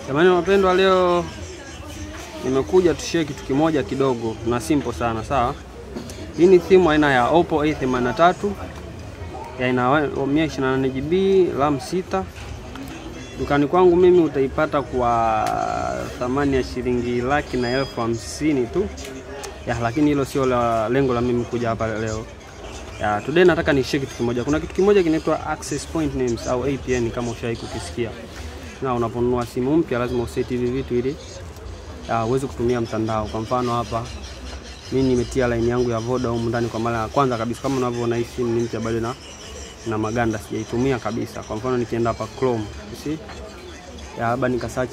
Jamani wapendwa, leo nimekuja tushare kitu kimoja kidogo na simple sana, sawa. Hii ni simu aina ya Oppo A83 ya ina 128 GB RAM 6. Dukani kwangu mimi utaipata kwa thamani ya shilingi laki na elfu hamsini tu ya, lakini hilo sio la lengo la mimi kuja hapa leo. Ya, today nataka nishare kitu kimoja. Kuna kitu kimoja kinaitwa access point names au APN kama ushawahi kukisikia. Na unaponunua simu mpya lazima useti hivi vitu ili ya, uweze kutumia mtandao. Kwa mfano hapa mimi nimetia line yangu ya Voda humu ndani kwa mara ya kwanza kabisa. Kama unavyoona hii simu ni mpya bado na na maganda sijaitumia kabisa. Kwa mfano nikienda hapa Chrome, you see? Ya hapa nikasearch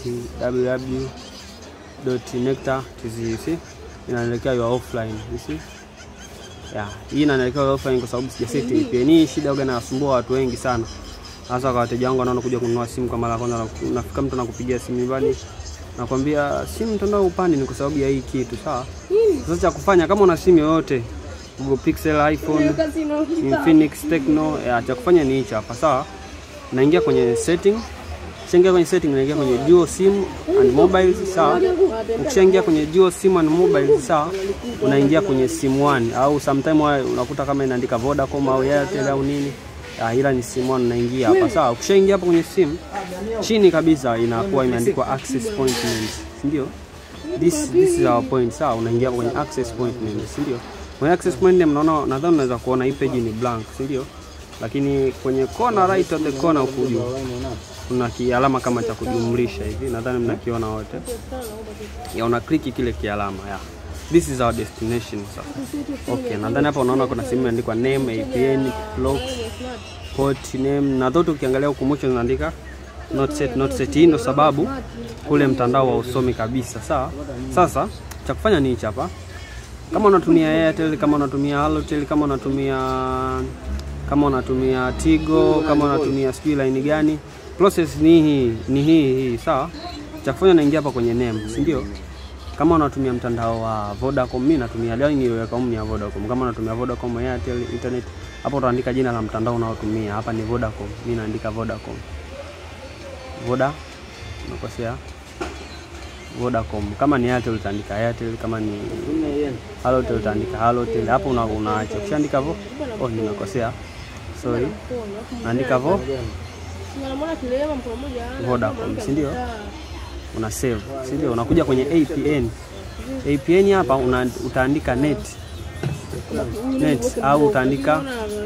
www.nectar.tz, you see? Inaelekea you are offline, you see? Ya, hii inaelekea you are offline kwa sababu sijaseti VPN. Hii shida huwa inasumbua watu wengi sana. Hasa kwa wateja wangu wanaona kuja kununua simu kwa mara ya kwanza, nafika mtu anakupigia simu nyumbani nakwambia simu mtandao upande, ni kwa sababu ya hii kitu sawa. Sasa cha kufanya kama una simu yoyote Google Pixel, iPhone, Infinix, Tecno, ya cha kufanya ni hichi hapa sawa. Naingia kwenye setting, ukishaingia kwenye setting naingia kwenye dual sim and mobile sawa. Ukishaingia kwenye dual sim and mobile sawa, unaingia kwenye sim one au sometime unakuta kama inaandika Vodacom au Airtel au nini ya, ila ni simu one unaingia hapa sawa. Ukishaingia hapo kwenye simu, chini kabisa inakuwa imeandikwa access point names, si ndio? This this is our point sawa. Unaingia kwenye access point names, si ndio? Kwenye access point name naona, nadhani unaweza kuona hii page ni blank, si ndio? Lakini kwenye corner right of the corner huku juu kuna kialama kama cha kujumlisha hivi, nadhani mnakiona wote. Ya una click kile kialama ya This is our destination sasa. Okay, nadhani hapa unaona kuna sehemu imeandikwa name, APN, lock, port name na zote ukiangalia huku mwisho zinaandika not set, not set. Hii ndo sababu kule mtandao wa usomi kabisa, sawa. Sasa cha kufanya ni hichi hapa. Kama unatumia Airtel, kama unatumia Halotel, kama unatumia kama unatumia Tigo, kama unatumia sijui line gani, process ni hii ni hii hii, sawa. Cha kufanya naingia hapa kwenye name, si ndio? Kama unatumia mtandao wa Vodacom, mimi natumia line iliyoweka humu ni ya Vodacom. Kama unatumia Vodacom, Airtel, internet, hapo utaandika jina la mtandao unaotumia. Hapa ni Vodacom, mimi naandika Vodacom. Voda, unakosea Vodacom. Kama ni Airtel utaandika Airtel, kama ni Halotel utaandika Halotel. Hapo una unaacha. Ukishaandika vo, oh, nimekosea. Sorry. Naandika vo Vodacom, si ndio? Una save, si ndio? Unakuja kwenye APN. APN hapa una, utaandika net net au utaandika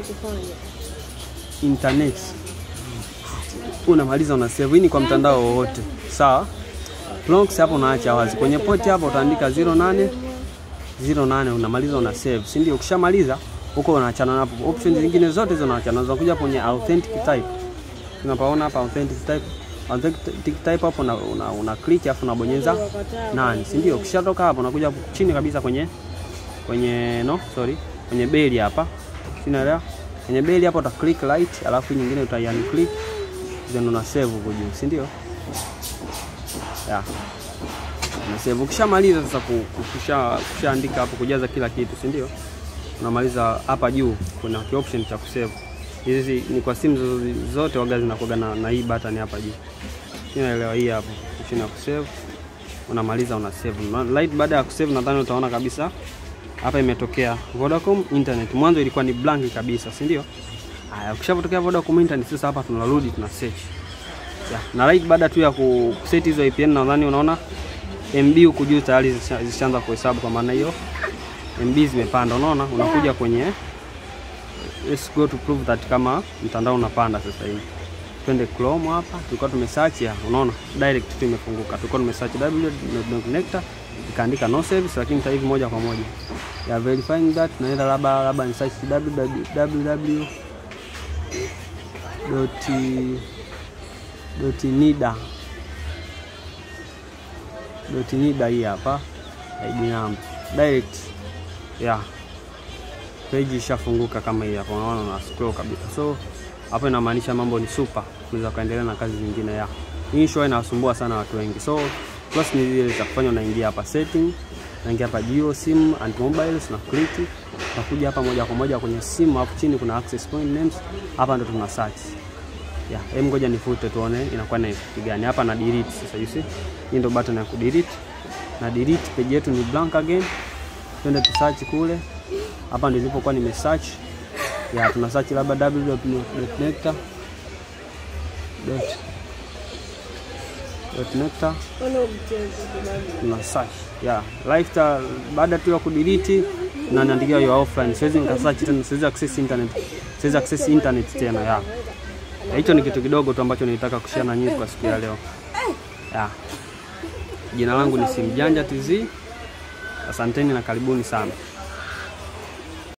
internet unamaliza una save. Hii ni kwa mtandao wowote sawa. Blocks hapo unaacha wazi. Kwenye port hapo utaandika 08 08 unamaliza una save, si ndio? Ukishamaliza huko unaachana napo. Options zingine zote hizo unaachana. Unakuja kwenye authentic type. Tunapaona hapa authentic type. Authentic type hapo una, una, una click afu unabonyeza nani, si ndio? Ukishatoka hapo unakuja chini kabisa kwenye kwenye no sorry, kwenye beli hapa. Sinaelewa. Kwenye beli hapo uta click right, alafu nyingine uta unclick then una save huko juu, si ndio? Ya. Una save. Ukishamaliza sasa kusha kushaandika hapo kujaza kila kitu, si ndio? Unamaliza hapa juu kuna ki option cha kusave. Hizi ni kwa simu zote waga zinakuwa na, na hii button hapa juu. Unaelewa hii hapo. Option ya kusave. Unamaliza una save. Light baada ya kusave nadhani utaona kabisa hapa imetokea Vodacom internet. Mwanzo ilikuwa ni blank kabisa, si ndio? Haya, ukishatokea Vodacom internet sasa hapa tunarudi tuna search. Ya, na right baada tu ya kuset hizo APN nadhani unaona MB huku juu tayari zishaanza kuhesabu kwa maana hiyo MB zimepanda, unaona? Unakuja kwenye let's go to prove that kama mtandao unapanda sasa hivi. Twende Chrome hapa, tulikuwa tumesearch ya, unaona? Direct tu imefunguka. Tulikuwa tumesearch www.nectar ikaandika no service, lakini sasa hivi moja kwa moja ya verifying that naenda labda labda ni search www doti doti nida doti nida hii hapa ID number direct yeah, page ishafunguka kama hii hapa, unaona na scroll kabisa. So hapo inamaanisha mambo ni super, unaweza kaendelea na kazi nyingine ya hii. Show inawasumbua sana watu wengi, so plus ni zile za kufanya, unaingia hapa setting, unaingia hapa geo sim and mobiles, na click utakuja hapa moja kwa moja kwenye simu. Hapo chini kuna access point names, hapa ndo tuna search Ya, hem ngoja nifute tuone inakuwa na effect gani. Hapa na delete sasa you see. Hii ndio button ya kudelete. Na delete page yetu ni blank again. Twende tu search kule. Hapa ndio nilipokuwa nime search. Ya, tuna search labda www.nectar dot dot nectar tuna search yeah lifestyle baada tu ya kudelete na niandikia you are offline siwezi nika search tena siwezi access internet siwezi access internet tena yeah hicho ni kitu kidogo tu ambacho nilitaka kushare na nyinyi kwa siku ya leo yeah jina langu ni Simjanja TZ asanteni na karibuni sana